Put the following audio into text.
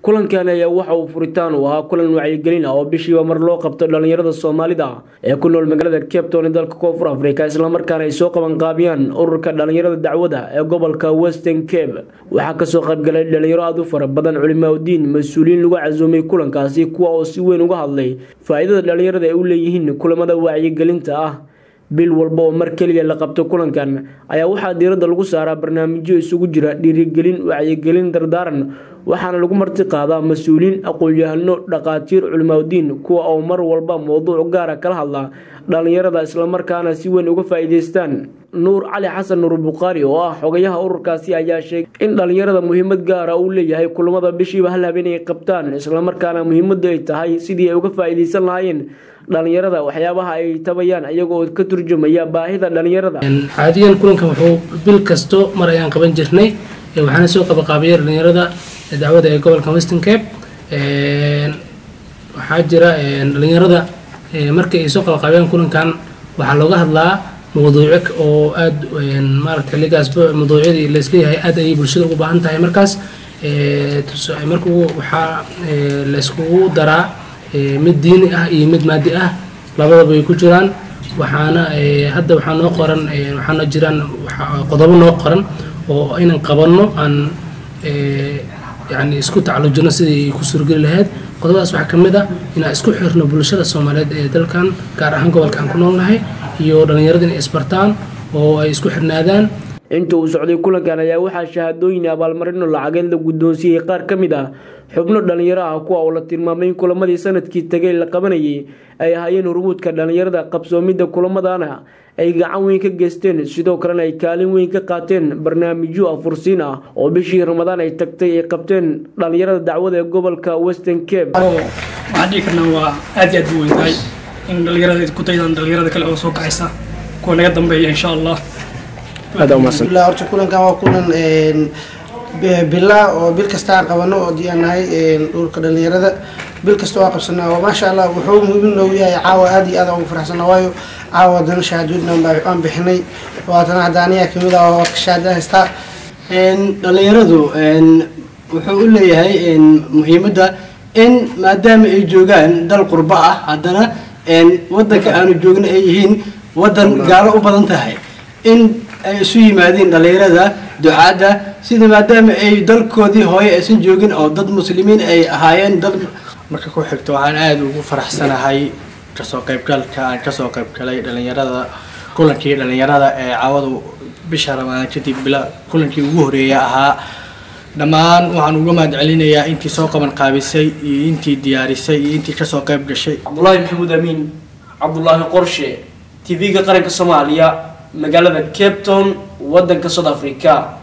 kulankan ayaa waxa uu furitaan u ahaa kulan wacyigelin ah oo bishiiba mar loo qabto dhallinyarada soomaalida ee ku nool magaalada cape town ee dalka koonfur africa islamarkaana ay soo qabanqaabiyaan ururka dhallinyarada dacwada ee gobolka western cape waxaa kasoo qaybgalay dhalinyaro aada u fara badan culimaauddiin mas-uuliyiin lagu casuumay kulankaasi kuwa oo si weyn uga hadlay faa-iidada dhallinyarada ay u leeyihiin kulamada wacyigelinta ah bil walba oo mar keliya la qabto kulankan ayaa waxaa diiradda lagu saaraa barnaamijyo isugu jira dhiirigelin wacyigelin dardaaran waxaana lagu marti qaadaa mas-uuliyiin aqoon-yahano dhaqaatiir culimaauddiin kuwa oo mar walba mowduuc gaara kala hadla dhallinyarada islamarkaana si weyn uga faa-iideystaan nuur cali xasan nuur bukhaari oo ah xogayaha ururkaasi ayaa sheegay in dhallinyarada muhiimad gaara uu leeyahay kulamada bishiiba hal habeen ay qabtaan islamarkaana muhiimadu ay tahay sidii ay uga faa-iideysan lahaayeen dhalinyarada waxyaabaha ay tabayaan iyagoo ka turjumaya baahida dhalinyarada caadiyan kulankan wuxuu bil kasto mar ayaan qaban jirnay waxaana soo qabaqaabiyay dhalinyarada dacwada ee gobolka western cape waxaa jira dhalinyarada markii ay soo qabaqaabiyaan kulankan waxaa looga hadlaa mawduuco oo aada maarata xilligaasba mawduucyadii laisleeyahay aada ayay bulshada ugu baahan tahay markaas markuu waxaa layskugu daraa mid diini ah iyo mid maadi ah labadaba ay ku jiraan waxaana hadda waxaa noo qoran waxaana jiraan qodobo noo qoran oo inaan qabanno aan yani isku tacalujino sidii ku suurgeli lahayd qodobadaas waxaa ka mid a inaan isku xirno bulshada soomaaliyeed ee dalkan gaar ahaan gobolka aan ku noolnahay iyo dhallinyarada inay isbartaan oo ay isku xirnaadaan inta uu socday kulankan ayaa waxaa shahaadooyin abaalmarino lacageed la guddoonsiiyey qaar ka mid ah xubno dhallinyaro ah kuwa oo la tilmaamay in kulamadii sanadkii tagay la qabanayay ay ahaayeen hurmuudka dhallinyarada qabsoomidda kulamadana ay gacan weyn ka geysteen sidoo kalena ay kaalin weyn ka qaateen barnaamijyo afursiin ah oo bishii ramadaan ay tagtay ay qabteen dhallinyarada dacwada ee gobolka western cape waxaan dhihi karnaa waa aad iyo aad u weyn tahay in dhallinyarada ku daydaan dhallinyarada kale oo soo kacaysa kuwa naga dambeeya insha allah alhamdulillah horta kulankan waa kulan bila oo bil kasta aan qabano oo diyaanahay dhulka dhalinyarada bil kasta waa qabsanaa maasha allah wuxuu muhiim noogu yahay caawa aad iyo aad aan ugu faraxsana waayo caawa haddana shahaadooyin aan bixinay waatana hadda aniga kamid ah oo shahaada haystaa dhalinyaradu wuxuu u leeyahay muhiimadda in maadaama ay joogaan dal qurbo ah haddana wadanka aanu joogna ay yihiin wadan gaalo u badan tahay in ay isu yimaadeen dhalinyarada ducaadda sida maadaama ay dalkoodii hooye aysan joogin oo dad muslimiin ay ahaayeen dad marka ku xigto waxaan aada ugu faraxsanahay kasoo qaybgalka aan kasoo qaybgalay dhalinyarada kulankii dhalinyarada ee caawadu bisha ramadaan kadib bila kulankii ugu horeeya ahaa dhammaan waxaan uga mahad celinayaa intii soo qaban qaabisay iyo intii diyaarisay iyo intii kasoo qayb gashay cabdulaahi maxamuud amiin cabdulaahi qorshe t v-ga qaranka soomaaliya magaalada cape town wadanka south africa